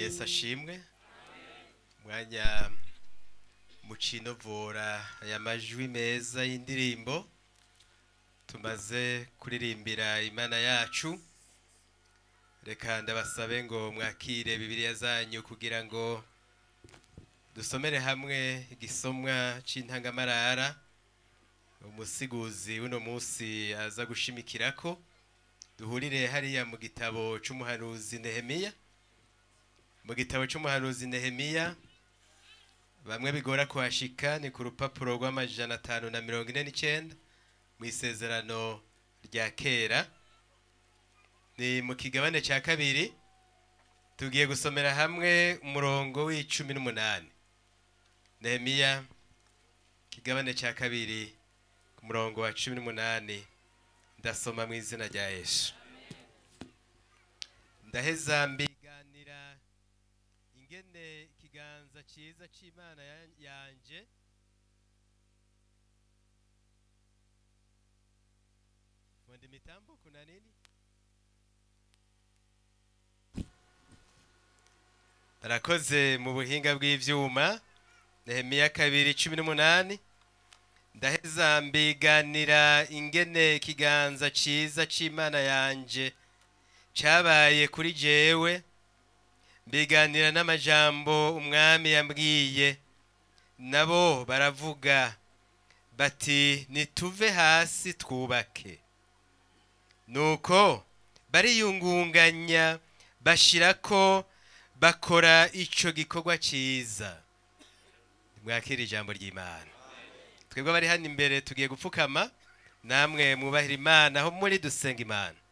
yesu ashimwe mwanya mucinovora aya majwi meza y'indirimbo tumaze kuririmbira imana yacu reka ndabasabe ngo mwakire bibiliya zanyu kugira ngo dusomere hamwe igisomwa c'intangamarara umusiguzi w'uno munsi aza gushimikirako duhurire hariya mu gitabo c'umuhanuzi nehemiya mu gitabo c'umuhanuzi nehemiya bamwe bigora kuhashika ni ku rupapuro rw'amajana atanu na mirongo ine n'icenda mu isezerano rya kera ni mu kigabane ca kabiri tugiye gusomera hamwe umurongo w'icumi n'umunani nehemiya kigabane ca kabiri ku murongo wa cumi n'umunani ndasoma mu izina rya yesu ndaheza mbiganira ingene ikiganza ciza c'imana ya- yanje fundi mitambo kuna nini arakoze mu buhinga bw'ivyuma nehemiya kabiri cumi n'umunani ndaheza mbiganira ingene ikiganza ciza c'imana yanje cabaye kuri jewe mbiganira n'amajambo umwami yambwiye nabo baravuga bati nituve hasi twubake nuko bariyungunganya bashirako bakora ico gikorwa ciza mwakira ijambo ry'imana twebwe abari hano imbere tugiye gupfukama namwe mwubahira imana aho muri dusenga imana